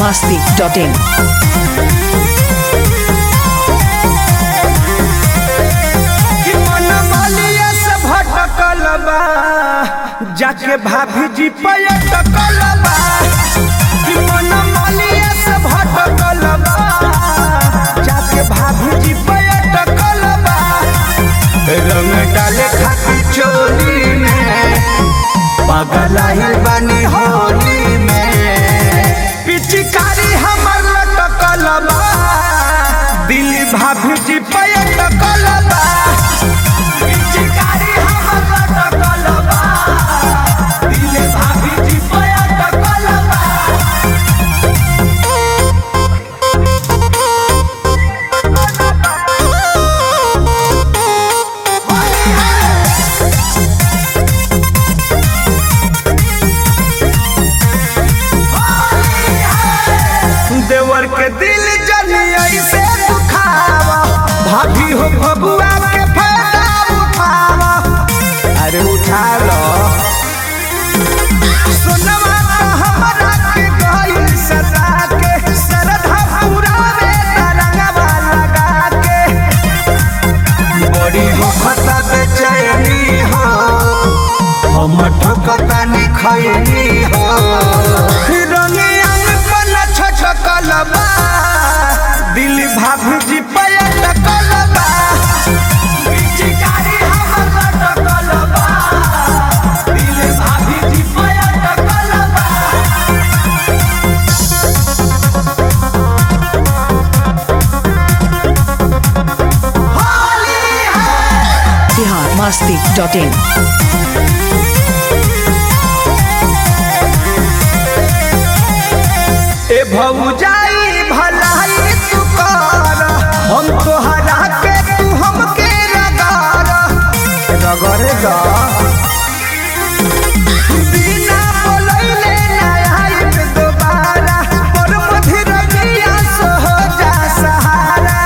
masti.in. कि मन मालिया से भटकल बा जाके भाभी जी पयटकल बा कि मन मालिया से भटकल बा जाके भाभी जी पयटकल बा रंग डाले खातिर चोली में पगलाइल बनी होली में पिचकारी हमर लटकल बा दिल भाभी जी पयटकल बा पिचकारी हमर लटकल बा दिल भाभी जी पयटकल बा देवर के दिल जलिया से दुखावा भाभी हो भबुआ के फायदा उठावा अरे उठा लो सोनवा तो हमरा के गइल सदा के सरधा पूरा में तरंगवा लगा के बड़ी हो खता बेचैनी हो हम ठोकता नि खैनी हो रंगे अंग पन छछकल बा दिल भाभी जी पयटकल बा पिचकारी हमर लटकल बा दिल भाभी जी पयटकल बा Bihar masti.in. ए भौजाई भलाई तू कर हम तोहरा के तू हमके रगार रगड़ गा बिना बोलैले ना आइब दोबारा पर मधुरनिया सोजा सहारा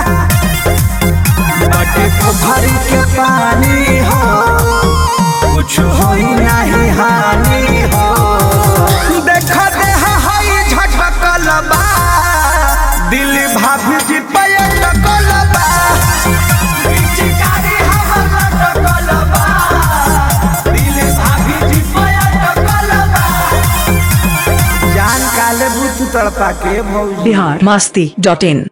बटे पोखरी के पानी हो कुछ होई नहीं हानि हो देख दे हई झटकल बा दिल भाभी जी पयटकल बा पिचकारी हमर लटकल बा दिल भाभी जी पयटकल बा जान काले बुत तड़पा के भौजी Bihar masti.in.